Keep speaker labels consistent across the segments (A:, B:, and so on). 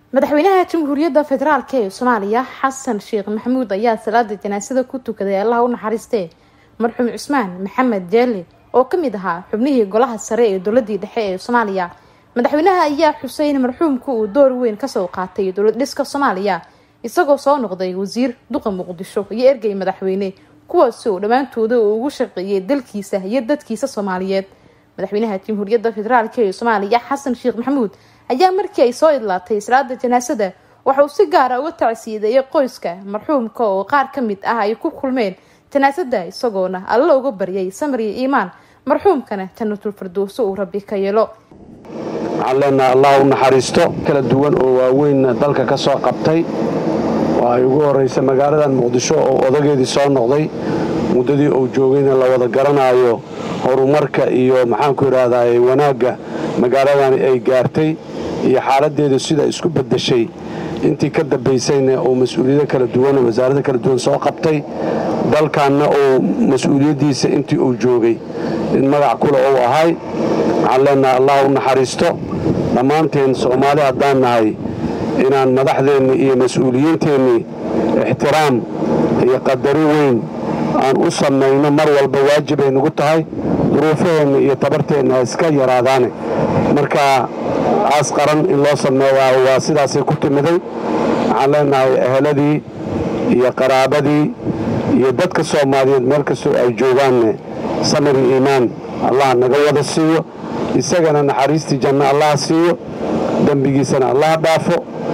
A: madaxweynaha jamhuuriyadda federaalk ee soomaaliya xasan sheekh maxamuud ayaa salaada janaasada ku tukaday allaha u naxariistee marxuum cusmaan maxamed jeelle oo kamid ahaa xubnihii golaha sare ee dowladii dhexe ee soomaaliya madaxweynaha ayaa xusay in marxuumku uu door weyn kasoo qaatay dowlad dhiska soomaaliya isagoo soo noqday wasiir duqa muqdisho iyo ergey madaxweyne kuwaasi oo dhammaantooda uu ugu shaqeeyay dalkiisa iyo dadkiisa soomaaliyeed madaxweynaha jamhuuriyadda federaalk ee soomaaliya xasan sheekh maxamuud ayaa markii ay soo idlaatay salaada janaasada waxa uu si gaara uga tacsiideeyay qoyska marxuumka oo qaar ka mid ah ay ku kulmeen janaasada isagoona alla uga baryay samriya iimaan marxuumkana jannatul firdowso uu rabbi ka yeelo
B: waxaan leenaha allah u naxariisto kala duwan oo waaweyn dalka ka soo qabtay oo ay ugu horraysa magaaladan muqdisho oo odageedii soo noqday muddadii uu joogayna la wada garanaayo horumarka iyo maxaanku idhaahdaa wanaagga magaaladani ay gaartay iyo xaaladdeedu sida isku beddeshay intii ka dambaysayna uu mas-uuliyado kala duwan wasaarada kala duwan soo qabtay dalkanna uu mas-uuliyaddiisa intii uu joogay in magac kule uu ahay waxaan leenahay allah u naxariisto dhammaanteen soomaali haddaan nahay inaan madaxdeenni iyo mas-uuliyiinteennii ixtiraam iyo qadari weyn aan u samayno mar walba waajibay nagu tahay duruufaheenna iyo tabarteenna ha iska yaraadaane marka aas qaran in loo sameeyaa waa sidaasay ku timiday waxaan leenahay eheladii iyo qaraabadii iyo dadka soomaaliyeed meel kastoo ay joogaanne samiri iimaan allah naga wada siiyo isagana naxariistii janno allah siiyo dembigiisana allah dhaafo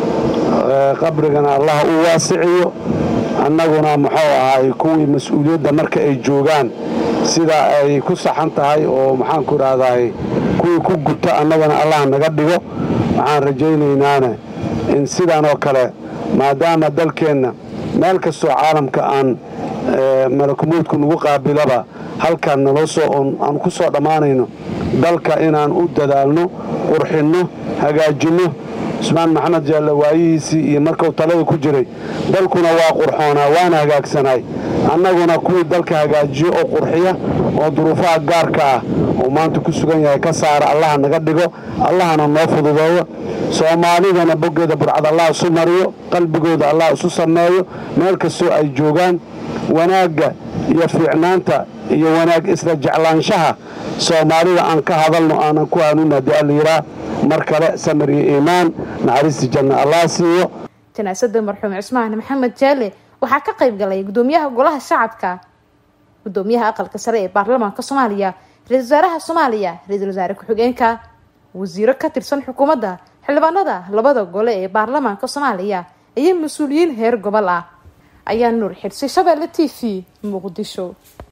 B: qabrigana allah u waasiciyo annaguna muxuu ahaay kuwii mas-uuliyadda marka ay joogaan sida ay ku saxan tahay oo maxaanku idhaahdaay kuwii ku guta annagana allah naga dhigo waxaan rajaynaynaan in sidan oo kale maadaama dalkeenna meel kastoo caalamka aan malakumuudku nagu qaabilaba halkaan naloo soo aan ku soo dhammaanayno dalka inaan u dadaalno qurxinno hagaajinno cusmaan maxamed jaalle waayihiisii iyo markuu talada ku jiray dalkuna waa qurxoonaa waana hagaagsanaay annaguna kuwii dalka hagaajiyo oo qurxiya oo duruufaha gaarka ah oo maanta ku sugan yahay ka saara allaha naga dhigo allahana noo fududeeyo soomaalidana boggeeda burcad allah isu mariyo qalbigooda allah isu sameeyo meel kastoo ay joogaan wanaagga iyo fiicnaanta iyo wanaag isla jeclaanshaha soomaalida aan ka hadalno aanan ku hanuuna haddii allayidhaa mar kale samir iyo iimaan naxariistii janna allah siiyo
A: janaasada marxuum cusmaan maxamed jaale waxaa ka qayb galay gudoomiyaha golaha shacabka gudoomiyaha aqalka sare ee baarlamaanka soomaaliya ra-isul wasaaraha soomaaliya ra-iisul wasaare ku-xigeenka wasiiro ka tirsan xukuumadda xildhibaanada labada gole ee baarlamaanka soomaaliya iyo mas-uuliyiin heer gobol ah ayaa nuur xirsi shabeelle t v muqdisho